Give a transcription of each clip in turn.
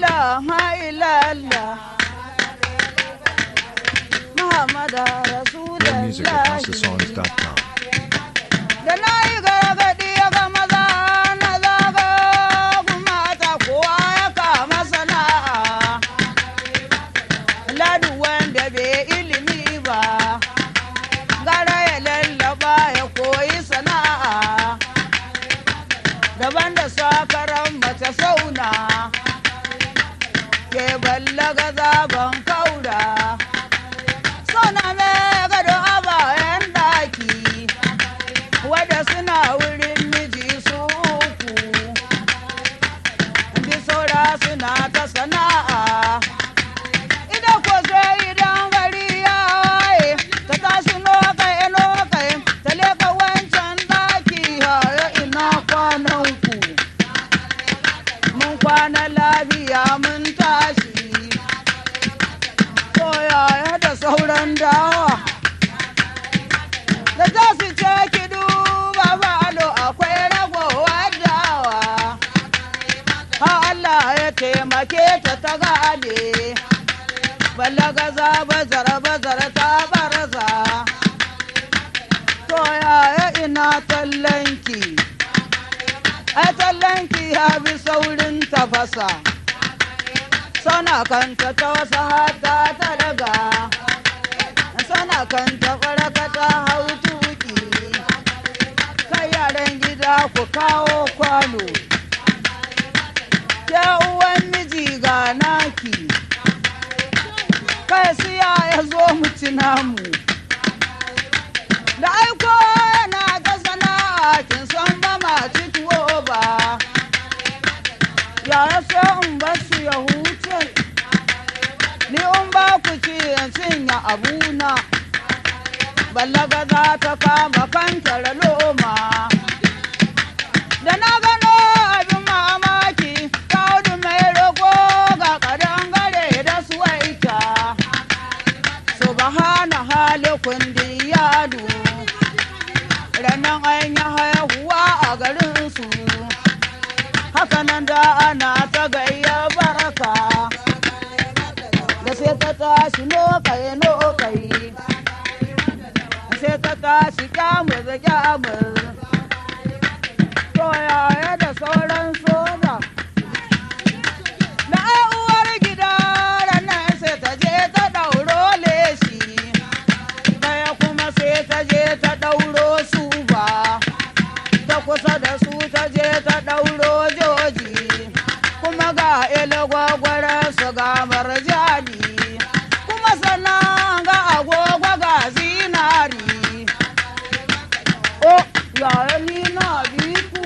ilaha illallah Muhammadu More music at Rasulullahi HouseOfSongs.com. da na yi gargaɗi ga maza na zaga kuma ta kowa ya kama sana'a ladu wanda bai ilimi ba gara ya lallaba ya koyi sana'a daban da sakaran mace sauna ke ballaga zaben kaura suna mai gado a bayan daki wadda suna wurin miji su uku bi saura suna ta sana'a ida ko sai idan gari ya waye ta tashi nokai nokai ta leka wancan daki haya ina kwanan ku mun kwana lafiya mun tashi ko yaya da sauran dawa da za su ce ki duba falo akwai ragowar dawa ha Allah ya taimake ta ta gane balaga bazar bazar ta barza to yaya ina tallanki ai tallanki ya bi saurin tafasa sana kanta ta wasu hata ta daga sana kanta faraka ta hau tuki kai yaran gida ku kawo kwano ke uwan miji ga naki kai siya ya zo mu ci namu da aiko yana ta sana'a kin san ba ma ci tuwo ba yaya sai in bar su ya huce ni in ba ku ci in cinya abuna ballaga za ta kama kantar loma da na gano abin mamaki kaudu mai roƙo ga kadangare da suwaita subhana hali kundi yadu ranar an yi haihuwa a garinsu hakanan da ana ta gayya baraka da sai ta tashi nokai nokai sai ta tashi kyamur kyamur to yaya da sauran soja na ai uwar gida ranar sai ta je ta ɗauro leshi ɗaya kuma sai ta je ta ɗauro su ba ta kusa da su ta je ta ɗauro joji kuma ga ilagwagwara su ga marjani kuma sannan ga agogo ga zinari o yaya ni na biku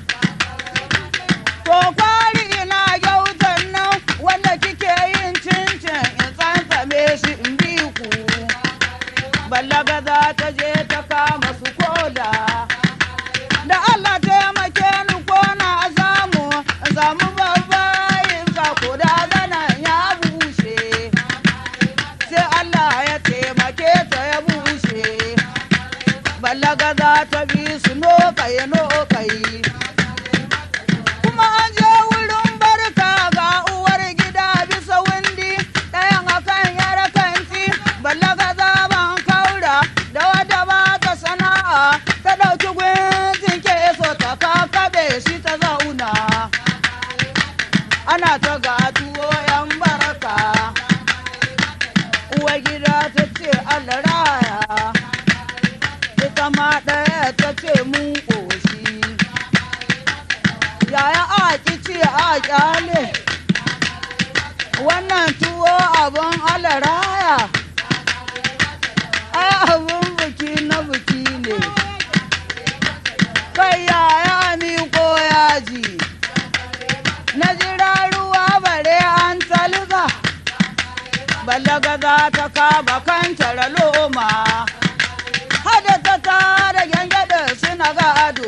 to kwari ina gyautan nan wanda kike yin cincin in tsantsame shi in bi ku ballaga za ta je ta kama su koda da Allah taimake ni ko na zamu zamu babbayin sa ko da ganan ya bushe sai Allah ya taimake ta ya bushe ballaga za ta bi su nokai nokai kuma an je wurin barka ga uwar gida bisa windi ɗayan akan yara kanti ballaga zaban kaura da wata ba ta sana'a ta ɗauki gwajin keso ta kakaɓe shi ta zauna ana ta ga tuwo yan baraka uwar gida ta ce Allah raya ita ma ɗaya ta ce mun ƙoshi yaya a ce a kyale wannan tuwo abin alaraya ai abin biki na biki ne kai yaya miko yaji na jira ruwa bare an talga balaga za ta kaba kan loma hada ta tara gyangyaɗa suna gado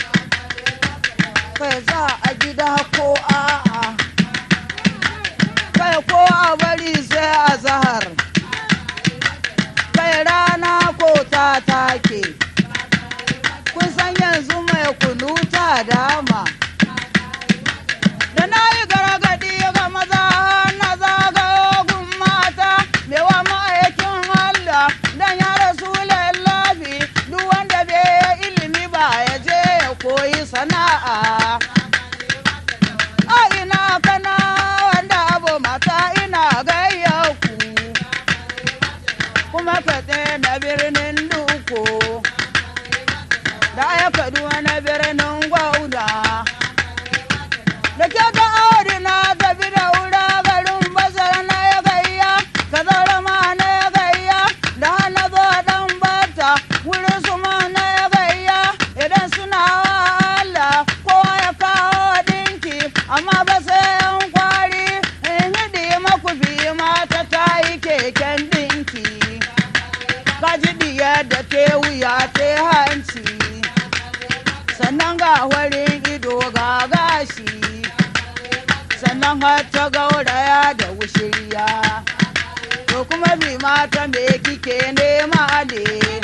kai za a gida ko a'a kai ko a bari sai a zahar kai rana ko ta take kun san yanzu mai kunu ta dama da na yi gargaɗi ga maza gauraya da wushirya to kuma bi mata me kike nema ne